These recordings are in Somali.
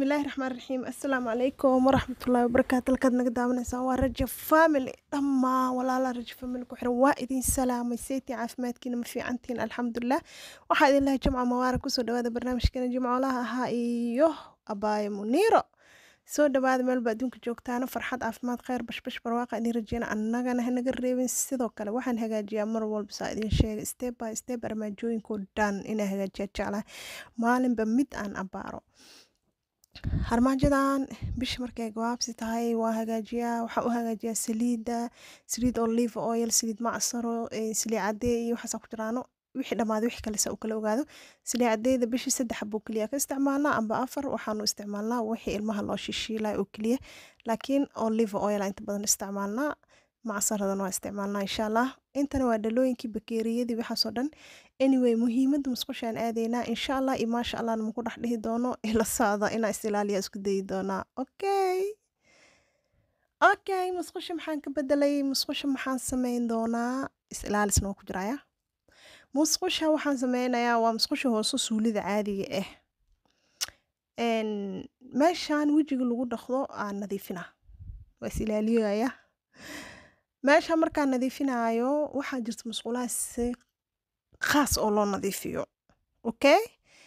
bismillaahi raxmaan raxiim assalaamu calaykum waraxmatullaahi wabarakaatu halkaad naga daawanaysaan waa rajo family dhammaan walaala rajo family ku xiran waa idin salaamay saytii caafimaadkiina ma fiicantiin alxamdulilah waxaa idin lahay jimca mubaarak kusoo dhawaada barnaamijkeena jimcoolaha ahaa iyo abaayo muniiro soo dhawaada meelba adduunka joogtaana farxad caafimaad kheyr bashbash barwaaqa idin rajeyna annagana hanaga reebin sidoo kale waxaan hagaajiyaa mar walba saa idin sheegay step by step armaajooyinkoo dhan inaa hagaajiyaa jeclahay maalinba mid aan abaaro harmaajadan bisha markay gabaabsi tahay waa hagaajiyaa waxaa u hagaajiyaa saliida saliid olive oil saliid macsaro saliid cadee iyo waxaasaa ku jiraano wixii dhammaaday wixii kale saa u kala ogaado saliid cadeeda bishii saddex buu keliya ka isticmaalnaa amba afar waxaanu isticmaalnaa wixii ilmaha loo shishiilaya oo keliya laakiin olive oil inta badan isticmaalnaa macsaradan waa isticmaalnaa insha allah intana waa dhalooyinkii bakeeriyadii waxaasoo dhan anyway muhiimadda musqushaan aadaynaa insha allah iyo maasha allahna maku dhex dhihi doono ila socda inaa is ilaaliya isku dayi doonaa okay okay musqusha maxaan ka bedelay musqusha maxaan sameyn doonaa is ilaalisna waa ku jiraya musqusha waxaan sameynayaa waa musqusha hoose suulida caadiga ah meeshaan wejiga lagu dhaqdo aan nadiifina waa is ilaaliyaya meesha markaan nadiifinaayo waxaa jirta musqulaha si khaas oo loo nadiifiyo okay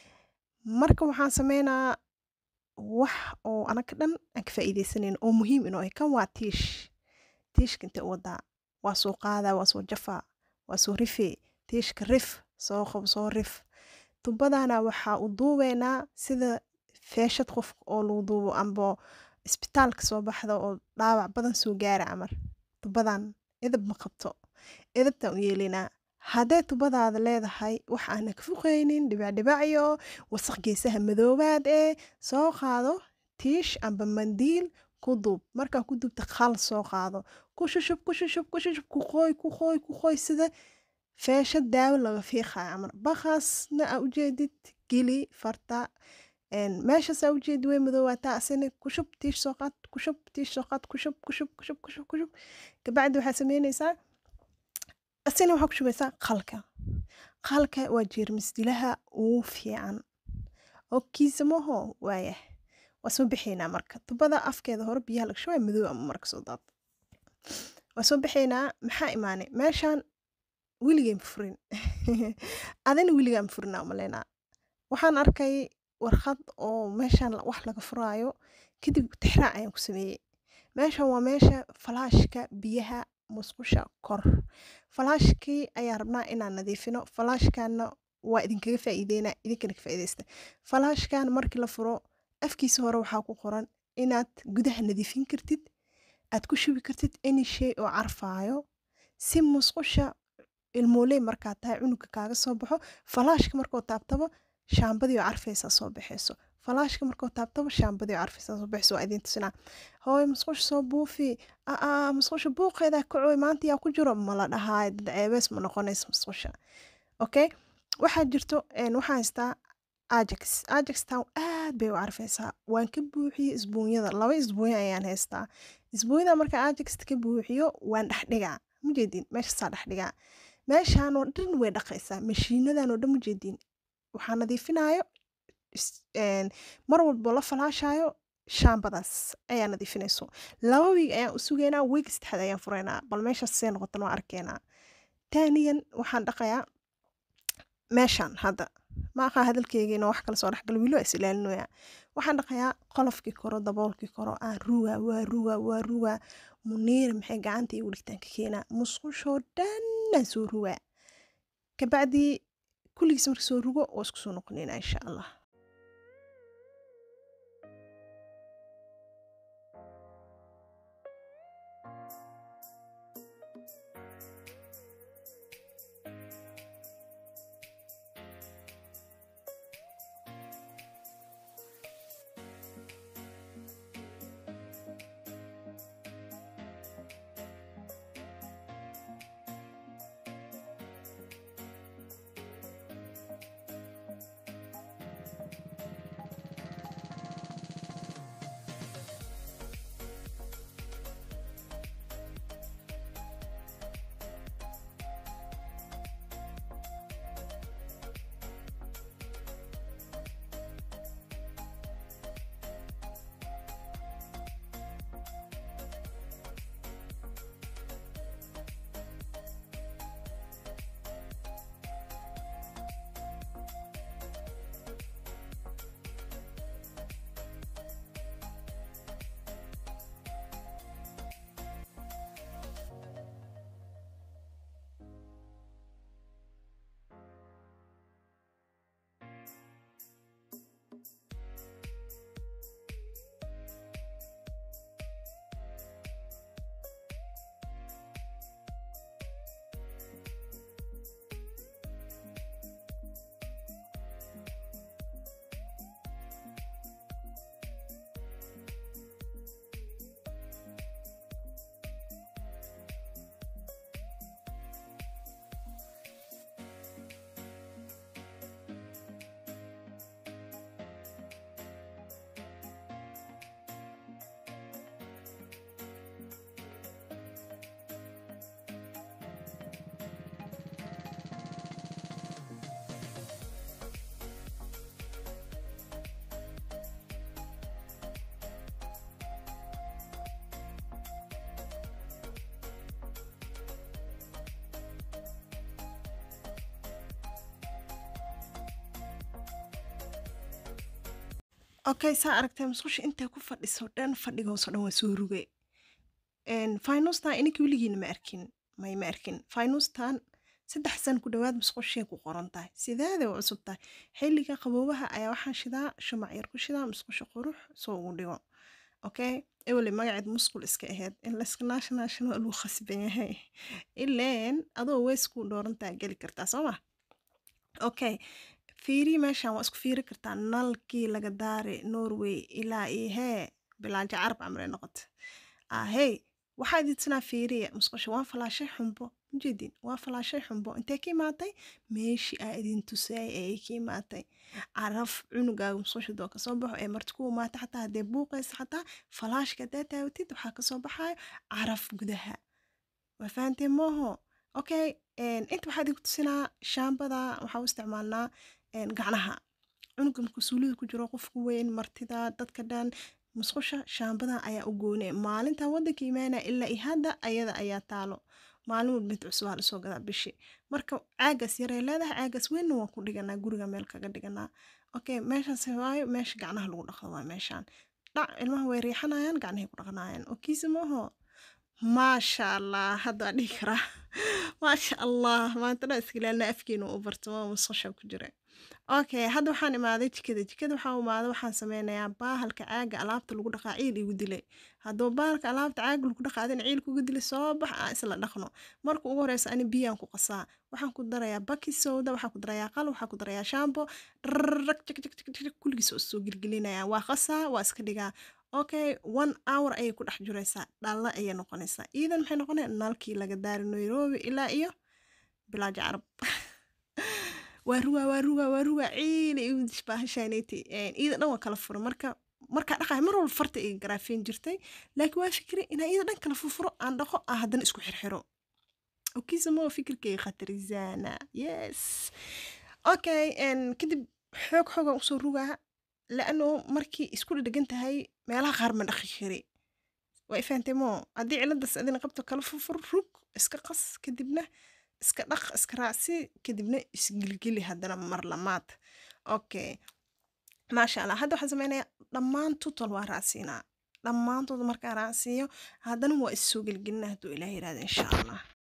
marka waxaan sameynaa wax oo anaga dhan aan ka faa'iideysaneyn oo muhiim inoo ah kan waa tiish tiishka intee u wadaa waa soo qaadaa waa soo jafaa waa soo rifee tiishka rif soo qob soo rif tubadana waxaa u duubeynaa sida feeshad qof oo lagu duubo amba isbitaalka soo baxda oo dhaawac badan soo gaara camar tubadan edab ma qabto edabtaan u yeelinaa haddee tubadaada leedahay wax aana ka fuqaynin dhibacdhibacyo wasaq geesaha madoobaad ee soo qaado tiish amba mandiil ku duub markaa ku duubta khal soo qaado ku shushub ku shushub ku shushub ku qooy ku qooy ku qooy sida feesha daawo laga fiiqayo camar baqaasna aa ujeedid geli farta meeshaasaa ujeedi way madoowaataa asina kushub tiish soo qaad kushub tiish soo qaad kushub kushub kushub kushub kushub kabacdi waxaa sameynaysaa asina waxaa ku shubaysaa qalka qalka waa jeermis dilaha ugu fiican oo kiisamaho waaya waa soo bixaynaa marka tubada afkeeda hore biyaha laga shubaya madow ama marka soo daad waa soo bixaynaa maxaa imaanay meeshaan weligeen furin adina weligaan furinaa umaleynaa waxaan arkay warqad oo meeshaan wax laga furaayo kadib tixraac ayaan ku sameeyey meeshan waa meesha falaashka biyaha musqusha kor falaashkii ayaan rabnaa inaan nadiifino falaashkana waa idinkaga faa'iideynaa idinkana ka faa'iideysta falaashkan markii la furo afkiisa hore waxaa ku qoran inaad gudaha nadiifin kartid aad ku shubi kartid any shay oo carfaayo si musqusha ilmooley markaa tahay cunuga kaaga soo baxo falaashka markuu taabtabo shaambadii oo carfaysaa soo baxayso falaashka markuu taabtabo shaambadii oo carfaysaa soo baxayso waa idiin tusinaa hooy musqusha soo buufi aa musqusha buuqeedaa kacooy maanta yaa ku jiro mala dhahaay dad ceebees ma noqonaysa musqusha okay waxaa jirto waxaan haystaa ajax ajax town aad bay u carfaysaa waan ka buuxiyey isbuunyada laba isbuunya ayaan haystaa isbuunyada marka ajaxta ka buuxiyo waan dhexdhigaa mujeedin meeshaasaa dhexdhigaa meeshaan oo dhan way dhaqaysaa mashiinadan oo dhan mujeedin waxaa nadiifinayo mar walbo la falaashayo shaambadaas ayaa nadiifinayso laba wiig ayaan u sugaynaa wiig saddexaad ayaan furaynaa bal meeshaas see noqotan waa arkeenaa taaniyan waxaan dhaqayaa meeshaan hadda ma aqaa hadalkeygiina wax kala soo dhexgala wiilo is ilaalinoyaa waxaan dhaqayaa qolofkii koro daboolkii koro aan rugaa waa rugaa waa rugaa muniira maxay gacanta igu dhigtaan ka keenaa musqushoo dhannaan soo rugaa kabacdii kulligiis marka soo rugo oo isku soo noqonayna insha allah okay saa aragtay musqusha intay ku fadhiso dhan fadhigoosoo dhan waa soo ruge finustan ininka weligiina ma arkin may ma arkin finustan saddex san ku dhowaad musqushay ku qoran tahay sideeday u cusub tahay xilliga qaboobaha ayaa waxaan shidaa shumac yar ku shidaa musqusha qurux soo ugu dhigo okay ewele magaceed musqul iska aheyd in layska naashanaashana waa lagu khasban yahay ileen adoo weys ku dhoorantaa geli kartaa soo ma okay fiiri meeshan waa isku fiiri kartaa nalkii laga daari norway ilaa iyo hee bilaajo carab camre noqota ahey waxaa idinsanaa fiiriya musqusha waa falaashay xumbo ujeedin waa falaashay xumbo intee ka imaatay meeshii aa idin tusaayay ayay ka imaatay caraf cunugaaga musqusha doo kasoo baxo ee marti ku imaata xataa haddee buuqaysa xataa falaashka haddaa taawatid waxaa kasoo baxayo caraf gudaha waa fahanteen mooho okay inta waxaa idinku tusinaa shaambada waxaa u isticmaalnaa gacnaha cunuga markuu suulida ku jiro qofku weyn martida dadka dhan musqusha shaambadan ayaa u goone maalintan wadanka imaanaya ilaa iyo hadda ayada ayaa taalo maalin walba mid cusub aa lasoo gadaa bishi marka caagaas yaray leedahay caagaas weynna waan ku dhiganaa guriga meel kaga dhiganaa okay meeshaas waayo meesha gacnaha lagu dhaqdo waa meeshaan dhac ilmaha way riixanayaan gacnahay ku dhaqanayaan oo kiisa maaho maasha allah haddaa dhihi karaa maasha allah maanta dhan iska ilaalina afkeena u bartamo musqusha ku jira okay hadda waxaan imaaday jikada jikada waxaa imaaday waxaan sameynayaa baahalka caaga alaabta lagu dhaqaa ciil igu dilay hadduu baahalka alaabta caaga lagu dhaqaadin ciil kugu dilay soo bax aan isla dhaqno marka ugu horeysa ani biyaan ku qasaa waxaan ku darayaa baki sowda waxaan ku darayaa qal waxaan ku darayaa shaambo rag kulligiis oo soo gelgelinaya waa qasaa waa iska dhigaa okay one hour ayay ku dhex jiraysaa dhalla ayay noqonaysaa iidan maxay noqonaya nalkii laga daari nairobi ilaa iyo bilaajo carab waa rugaa waa rugaa waa rugaa ciila igu dishbaahashaaneti iida dhan waa kala fura marka markaa dhaqaay mar walba farta iga garaafeen jirtay laakiin waa fikri inaa iida dhan kala furfuro aan dhaqo aan haddana isku xirxiro okiisa moo fikirkayga khatarizana yes okay kadib xoog xoogaan usoo rugaa laano markii isku dhedhegan tahay meelaha qaar ma dhaqi kari waa ifahantay moo haddii ciladaas adina qabto kala furfur rug iska qas kadibna iska dhaq iska raacsi kadibna isgilgili haddana mar lamaad okay maasha allah hadda waxaan sameynayaa dhammaan tutol waa raacsiinaa dhammaantood markaa raacsiiyo haddana waa issoo gelgelina hadduu ilaah yidhahda insha allah